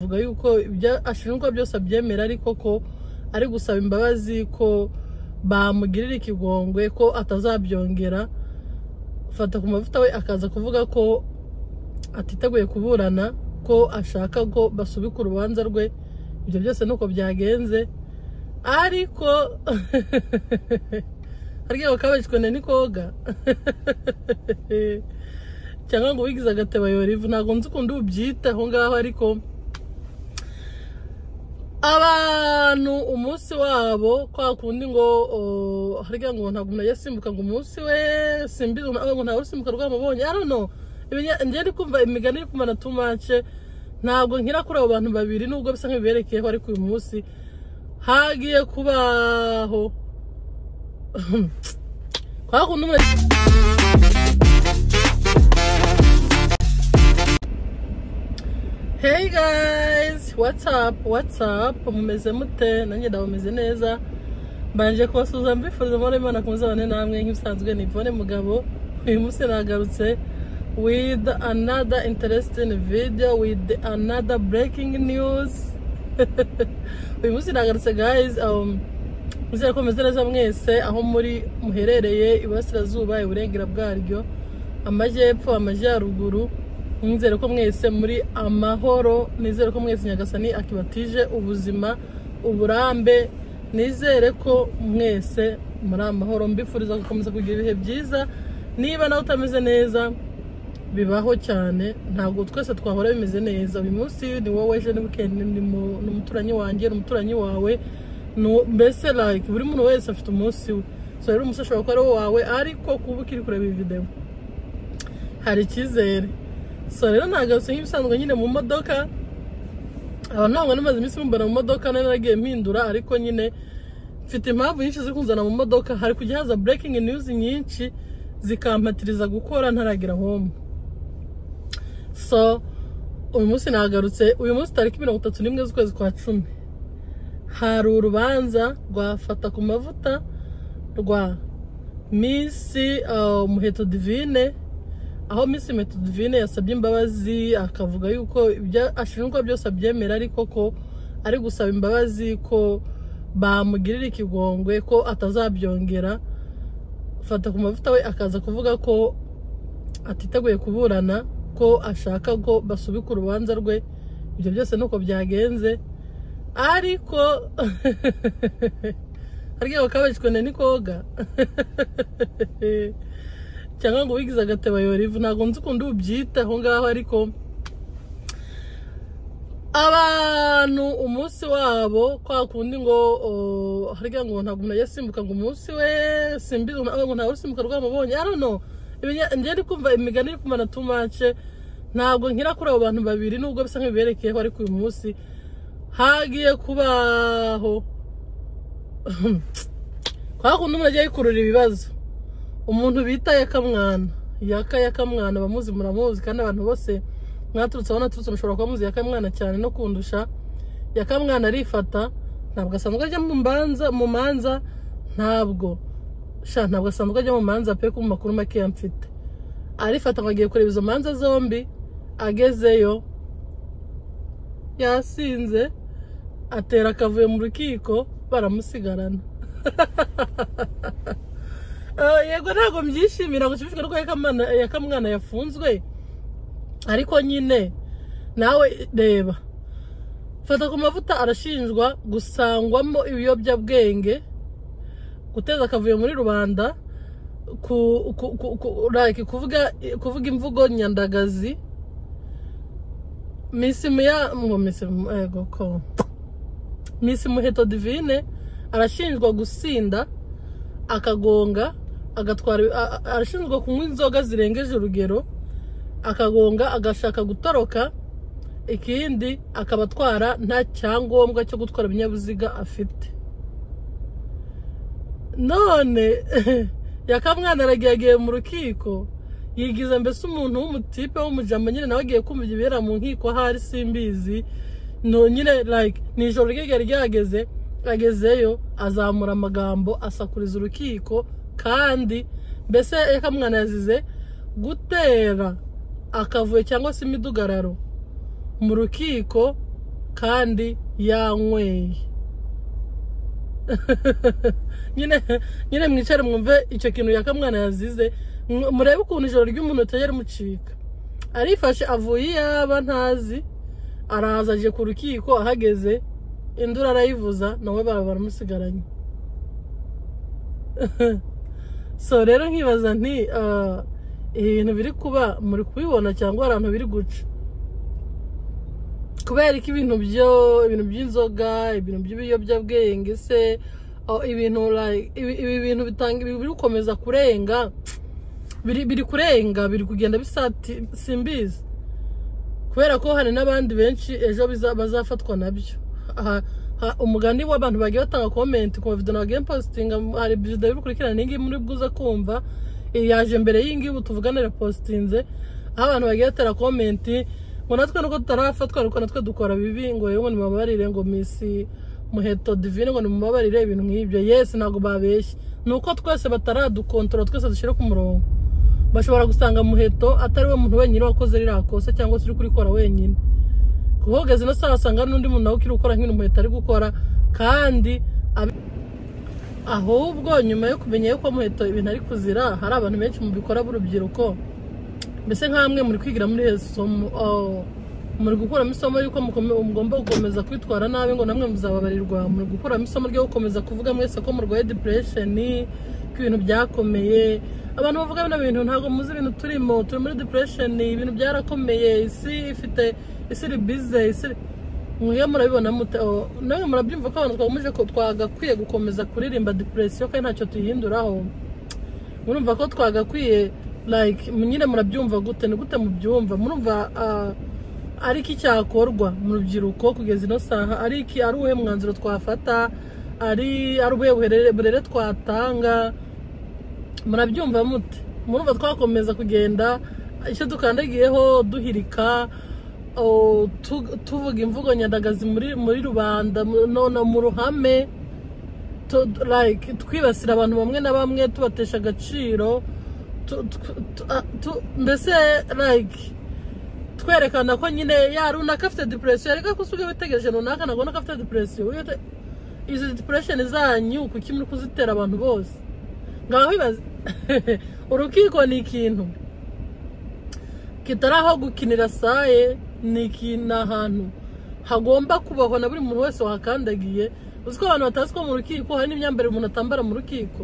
avuga yuko ibyo ashinjwa byose abyemera ariko ko ari gusaba imbabazi ko bamugirira ikigongwe ko atazabyongera fata ku mavuta we akaza kuvuga ko atiteguye kuburana ko ashaka ko basubika urubanza rwe ibyo byose nuko byagenze ariko aryohewe kabagikone ni koga cyangwa ngo wigize agateba yorivu ntabwo nzi ukuntu ubyita aho ngaho ariko abantu umunsi wabo kwa kundi ngo harya ngo ntabwo umuntu ajya asimbuka ngo umunsi we simbizi ngo ntawe usimbuka rwamubonye I don't know njye ndi kumva imigani iri kumara tumace ntabwo nkira kuri abo bantu babiri nubwo bisa nk'ibiberekeyeho ariko uyu munsi hagiye kubaho kwa kundi umuntu Hey guys, what's up, what's up, mumeze mute, nanjye ndabumeze neza, mbanje kubasuhuza mbifuriza amahoro y'Imana ku muzabane namwe nk'ibisanzwe ni Yvonne Mugabo, uyu munsi nagarutse with another interesting video with another breaking news uyu munsi nagarutse guys um, nizere ko meze neza mwese aho muri muherereye iburasirazuba iburengera bwaryo amajyepfo amajyaruguru nizere ko mwese muri amahoro nizere ko mwese nyagasani akibatije ubuzima uburambe nizere ko mwese muri amahoro mbifuriza gukomeza kugira ibihe byiza niba nawe utameze neza bibaho cyane ntabwo twese twahora bimeze neza uyu munsi ni wowe ejo ni wikendi ni umuturanyi wanjye ni umuturanyi wawe mbese like buri muntu wese afite umunsi we so rero umunsi ashobora kuba ari uwawe ariko kuba ukiri kureba iyi videwo hari icyizere so rero ntagarutse nk'ibisanzwe nyine mu modoka abantu ntabwo namaze iminsi mumbara mu modoka nari naragiye mpindura ariko nyine mfite impamvu nyinshi zo kunzana mu modoka hari kujya haza breaking news nyinshi zikampatiriza gukora ntaragera home so uyu munsi nagarutse uyu munsi tariki mirongo itatu n'imwe z'ukwezi kwa cumi hari urubanza rwa fata ku mavuta rwa misi umuheto divine aho Miss metodivine yasabye imbabazi akavuga yuko ibyo ashinjwa byose abyemera ariko ko ari gusaba imbabazi ko bamugirira ikigongwe ko atazabyongera fata ku mavuta we akaza kuvuga ko atiteguye kuburana ko ashaka ko basubika urubanza rwe ibyo byose nuko byagenze ariko harya bakabagikone ni koga cyangwa ngo wigize agateba yorivu ntabwo nzi ukuntu ubyita aho ngaho ariko abantu umunsi wabo kwa kundi ngo harya ngo ntabwo umuntu ajya asimbuka ngo umunsi we simbizi ngo ntawe usimbuka rwamubonye I don't know njye ndi kumva imigani iri kumara tumace ntabwo nkira kuri abo bantu babiri nubwo bisa nk'ibiberekeyeho ariko uyu munsi hagiye kubaho kwa kundi umuntu agiye yikurura ibibazo umuntu bita yakamwana yaka yakamwana abamuzi muramuzi kandi abantu bose mwaturutse aho naturutse mushobora kuba muzi yakamwana cyane no kundusha yakamwana arifata ntabwo asanzwe ajya mu mbanza mu manza ntabwo sha ntabwo asanzwe ajya mu manza pe ku makuru makeya mfite arifata ngo agiye kureba izo manza zombi agezeyo yasinze atera akavuye mu rukiko baramusigarana yego ntabwo mbyishimira gushimishwa nuko yakamwana yafunzwe ariko nyine nawe reba fata ku mavuta arashinjwa gusangwamo ibiyobyabwenge guteza akavuyo muri rubanda kuvuga imvugo nyandagazi misi muheto divine arashinjwa gusinda akagonga agatwara arashinzwe kunywa inzoga zirengeje urugero akagonga agashaka gutoroka ikindi akaba atwara nta cyangombwa cyo gutwara ibinyabiziga afite none yakamwana aragiye agiye mu rukiko yigiza mbese umuntu w'umutipe w'umujama nyine nawe agiye kumva ibibera mu nkiko ahari simbizi nyine like ni ijoro ryari ryageze agezeyo azamura amagambo asakuriza urukiko kandi mbese yakamwana yazize gutera akavuyo cyangwa se imidugararo mu rukiko kandi yanyweye nyine nyine mwicare mwumve icyo kintu yakamwana yazize Mwe- murebe ukuntu ijoro ry'umuntu utajya rimucika arifashe avuye iyaba ntazi araza aje ku rukiko ahageze induru arayivuza nawe baba baramusigaranye so rero nkibaza nti ah, ibi bintu biri kuba muri kubibona cyangwa hari ahantu biri guca kubera ko ibintu byo ibintu by'inzoga ibintu by'ibiyobyabwenge se oh, ibintu like- ibi- ibi bintu bitanga ibi biri gukomeza kurenga biri biri kurenga biri kugenda bisati simbizi kubera ko hari n'abandi benshi ejo biza- bazafatwa nabyo Aha- ha- umugani w'abantu bagiye batanga komenti ku mavido nagiye positinga hari perezida y'urukurikirane iyi muri bwuze kumva iyi yaje mbere y'ingi ubu tuvugane repositinze aho abantu bagiye batera komenti ngo natwe nuko tutarafatwa ariko natwe dukora bibi ngo yewe ngo nimubabarire ngo misi muheto divine ngo nimubabarire ibintu nk'ibyo yesi ntabwo babeshye ni uko twese bataradukontora twese dushyire ku murongo bashobora gusanga muheto atari we muntu wenyine wakoze ririya kosa cyangwa se uri kurikora wenyine kuko ugeze na saa wasanga n'undi muntu nawe ukiri gukora nk'ibintu muheto ari gukora kandi abi- ahubwo nyuma yo kumenya yuko muheto ibintu ari kuzira hari abantu benshi mu bikora b'urubyiruko mbese nk'amwe muri kwigira muri iri somo oh, muri gukuramo isomo y'uko mukome- mugomba gukomeza kwitwara nabi ngo namwe muzababarirwa muri gukuramo isomo ryo gukomeza kuvuga mwese ko murwaye dipuresheni ko ibintu byakomeye abantu bavuga bino bintu ntabwo muzi ibintu turimo turi muri dipuresheni ibintu byarakomeye isi ifite isi iri bize isi iri- mwe murabibona mute oh, namwe murabyumva ko abantu twagomije ko- twagakwiye gukomeza kuririmba dipuresiyo kandi ntacyo tuyihinduraho murumva ko twagakwiye like nyine murabyumva gute ni gute mubyumva murumva ah, ari iki cyakorwa mu rubyiruko kugeza ino saha ari iki ari uwuhe mwanzuro twafata ari ari ubuhe burere- burere twatanga murabyumva mute murumva twakomeza kugenda icyo dukandagiyeho duhirika oh, tu- tuvuga imvugo nyandagazi muri muri rubanda mu- no mu ruhame to- like twibasira abantu bamwe na bamwe tubatesha agaciro tu- tu- tu- a- tu- mbese like twerekana ko nyine ya runaka afite depression reka ko usigaye witegereje runaka ntabwo ubona ko afite depression Wiyute- izi depression zanyu kuki muri kuzitera abantu bose ngaho ibaze urukiko ni ikintu kitari aho gukinira saye ni ikintu ahantu hagomba kubahwa na buri muntu wese wahakandagiye uzi ko abantu batazi ko mu rukiko hari n'imyambarire umuntu atambara mu rukiko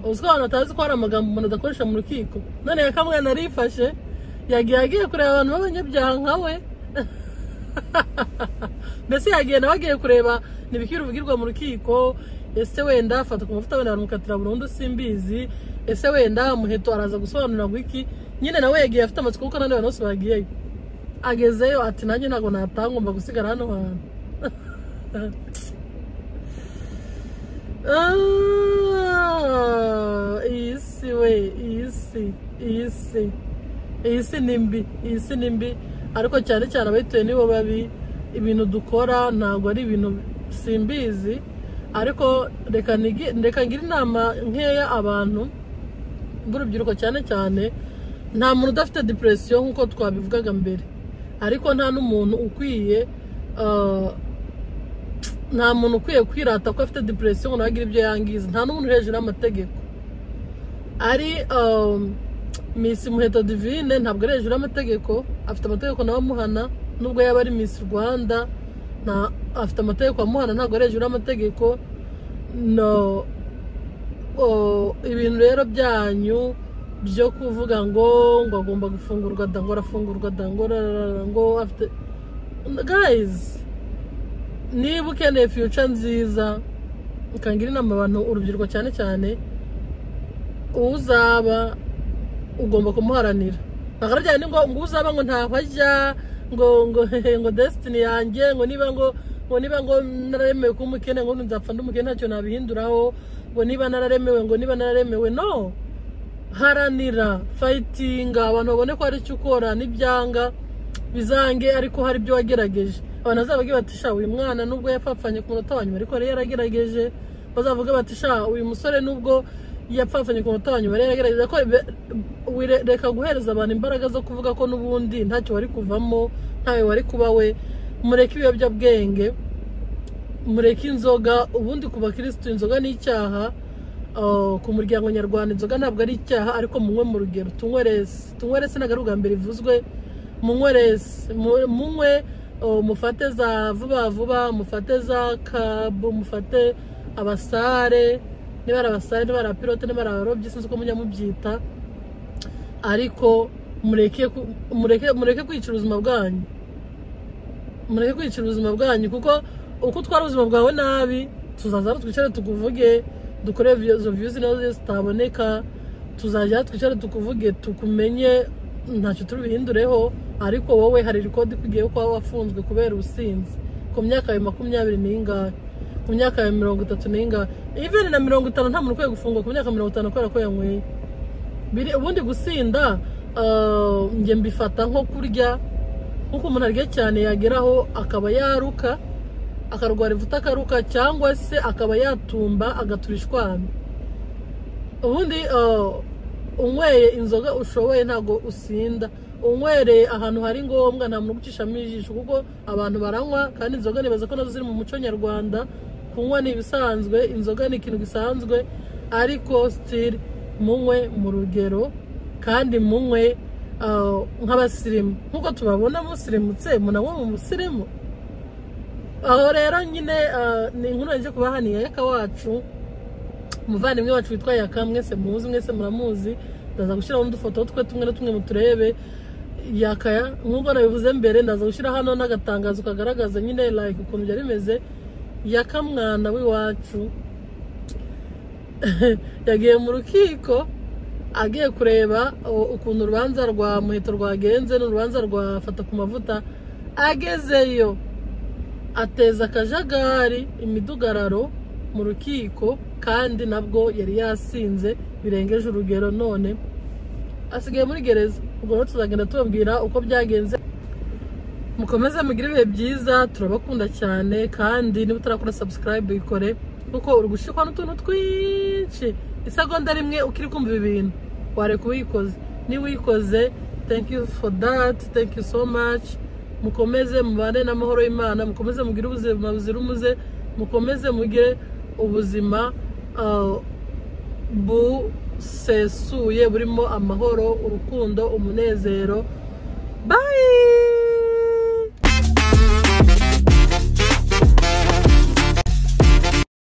uzi ko abantu batazi ko hari amagambo umuntu adakoresha mu rukiko none yakamwana arifashe yagiye agiye kureba abantu b'abanyabyaha nka we mbese yagiye nawe agiye kureba ntibikiri uvugirwa mu rukiko ese wenda afata ku mavuta wenda bamukatira burundu simbizi ese wenda muheto araza gusobanura ngo iki nyine nawe yagiye afite amatsiko kuko n'abandi bantu bose bagiyeyo agezeyo ati nanjye ntabwo natangomba gusigara hano hantu Ah, iyi si we iyi si iyi si iyi si ni mbi iyi si ni mbi ariko cyane cyane abahituye nibo babi ibintu dukora ntabwo ari ibintu simbizi ariko reka nigi- reka ngire inama nkeya abantu b'urubyiruko cyane cyane nta muntu udafite depression nk'uko twabivugaga mbere ariko nta n'umuntu ukwiye ah, nta muntu ukwiye kwirata ko afite depression ngo nawe agire ibyo yangiza nta n'umuntu uri hejuru y'amategeko ari um, Miss Muheto Divine ntabwo ari hejuru y'amategeko afite amategeko nawe amuhana nubwo yaba ari Miss Rwanda nta afite amategeko amuhana ntabwo ari hejuru y'amategeko no o- ibintu rero byanyu byo kuvuga ngo ngo agomba gufungurwa da ngo arafungurwa da ngo rarara, ngo afite guys niba ukeneye future nziza ukangira inama abantu urubyiruko cyane cyane uwo uzaba ugomba kumuharanira ntabwo ari byane ngo ngo uwo uzaba ngo ntaho ajya ngo ngo hehe, ngo destiny yanjye ngo niba ngo ngo niba ngo nararemewe kuba umukene ngo nzapfa ndi umukene ntacyo nabihinduraho ngo niba nararemewe ngo niba nararemewe no haranira fayitinga abantu babone ko hari icyo ukora n'ibyanga bizange ariko hari ibyo wagerageje abantu bazavuge bati sha uyu mwana nubwo yapfapfanye ku munota wa nyuma ariko yari yaragerageje bazavuga bati sha uyu musore nubwo yapfapfanye ku munota wa nyuma yari yaragerageje ariko be- wire- reka guhereza abantu imbaraga zo kuvuga ko n'ubundi ntacyo wari kuvamo ntawe wari kuba we mureke ibiyobyabwenge mureke inzoga ubundi ku bakirisitu inzoga ni icyaha ah, ku muryango nyarwanda inzoga ntabwo ari icyaha ariko munywe mu rugero tunywe resi tunywe resi ntabwo ari ubwa mbere ivuzwe munywe resi mu- munywe ah, mufate za vuba vuba mufate za kabu mufate abasare niba ari abasare niba ari abapilote niba ari abarobyi sinzi uko mujya mubyita ariko mureke ku- mureke mureke kwicira ubuzima bwanyu mureke kwicira ubuzima bwanyu kuko uko utwara ubuzima bwawe nabi tuzaza twicare tukuvuge dukore vi- izo viyuzi nazo zitaboneka tuzajya twicare tukuvuge tukumenye ntacyo turi buhindureho ariko wowe hari rikodi kugiye kuba wafunzwe kubera ubusinzi ku myaka yawe makumyabiri n'ingahe ku myaka yawe mirongo itatu n'ingahe even na mirongo itanu nta muntu ukwiye gufungwa ku myaka mirongo itanu kubera ko yanyweye biri ubundi gusinda ah, njye mbifata nko kurya nkuko umuntu arya cyane yageraho akaba yaruka akarwara ivuta akaruka cyangwa se akaba yatumba agatura ishwami ubundi ah, unyweye inzoga ushoboye ntabwo usinda unywereye ahantu hari ngombwa nta muntu ugucishamo ijisho kuko abantu baranywa kandi inzoga nibaza ko nazo ziri mu muco nyarwanda kunywa ni ibisanzwe inzoga ni ikintu gisanzwe ariko sitiri munywe mu rugero kandi munywe ah, nk'abasirimu nk'uko tubabona musirimutse munanywa mu musirimu aho rero nyine ah, ni inkuru yaje kubaha ni yayaka wacu umuvandimwe wacu witwa yaka mwese muzi mwese muramuzi ndaza gushyiraho n'udufoto twe tumwe na tumwe muturebe yakaya nk'uko nabivuze mbere ndaza gushyira hano n'agatangazo kagaragaza nyine like ukuntu byari bimeze yaka mwana w'iwacu yagiye mu rukiko agiye kureba u- ukuntu urubanza rwa muheto rwagenze n'urubanza rwa fata ku mavuta agezeyo ateza akajagari imidugararo mu rukiko kandi nabwo yari yasinze birengeje urugero none asigaye muri gereza ubwo rero tuzagenda tubabwira uko byagenze mukomeze mugire ibihe byiza turabakunda cyane kandi niba utarakora subscribe ikore kuko uri gushikwa n'utuntu twinshi isegonda rimwe ukiri kumva ibi bintu wareka uyikoze niba uyikoze thank you for that thank you so much mukomeze mubane n'amahoro y'imana mukomeze mugire ubuzima buzira umuze mukomeze mugire ubuzima ah, busesuye burimo amahoro urukundo umunezero